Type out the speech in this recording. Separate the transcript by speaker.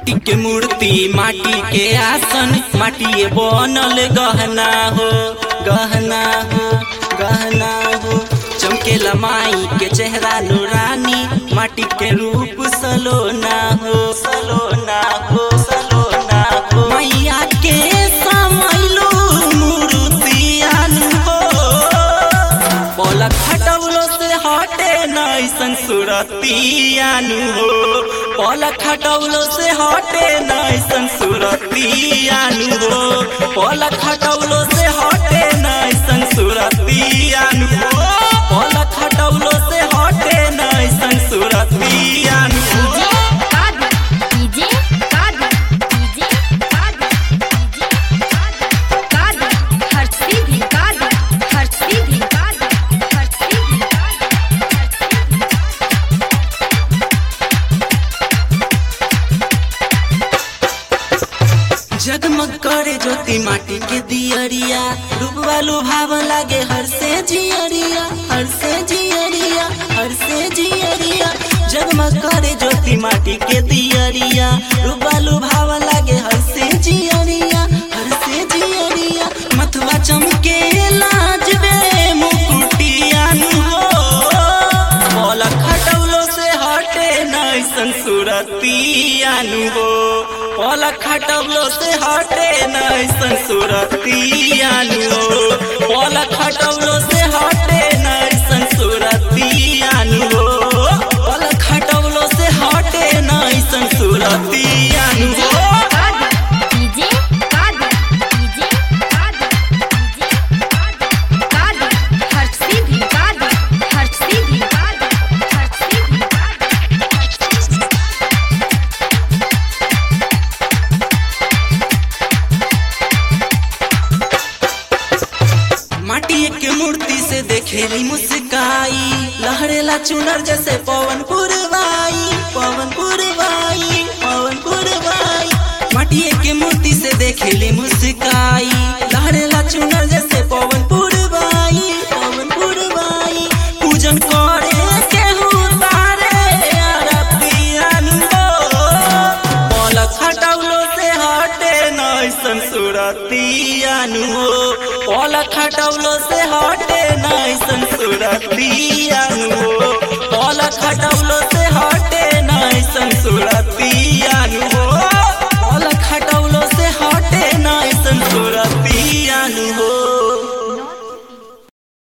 Speaker 1: माटी के मूर्ति माटी के आसन माटी बनल गहना हो गहना हो गहना हो चमकेला माई के चेहरा नूरानी माटी के रूप सलोना हो सलोना हो सलोना हो मैया के समैलू मूर्तियान हो पलक हटौलो से हटे नैसन सुरतियानु हो पलक हटौलो से हटे नैसन सुरतियानु हो पलक हटौलो से हटे नैसन सुरतियानु हो पलक हटौलो से हटे नैसन सुरतियानु हो
Speaker 2: डीजे कादर डीजे कादर डीजे कादर कादर हर्षी भी कादर हर्षी भी कादर हर्षी भी कादर
Speaker 1: जगमग करे ज्योति माटी के दियरिया रूपवा लुभाव लागे हर से जियरिया हर से जियरिया हर से जियरिया जगमग करे ज्योति माटी के दियरिया रूपवा लुभाव लागे हर से जियरिया हर से जियरिया मथुआ चमके लाजबे मुकुटियान हो पलक हटौलो से हटे नैसन सुरतियानु हो पलक हटौलो से हटे नैसन सुरतियानु हो पलक हटौलो से हटे नैसन सुरतियानु हो पलक हटौलो से हटे नैसन सुरतियानु हो
Speaker 2: कादर डीजे कादर डीजे कादर डीजे कादर कादर हर्षी भी कादर हर्षी भी कादर हर्षी भी कादर
Speaker 1: माटी के मूर्ति से देखेली मुस्काई लहरेला चुनर जैसे पवन पुरवाई पवन पुरवाई पवन पुरवाई माटी के मूर्ति से देखेली मुस्काई लहरेला चुनर जैसे पवन पुरवाई पवन पुरवाई पूजन करे केहू तारे अरबियान हो पलक हटौलो से हटे नैसन सुरतियानु हो पलक हटौलो से हटे नैसन सुरतियानु हो पलक हटौलो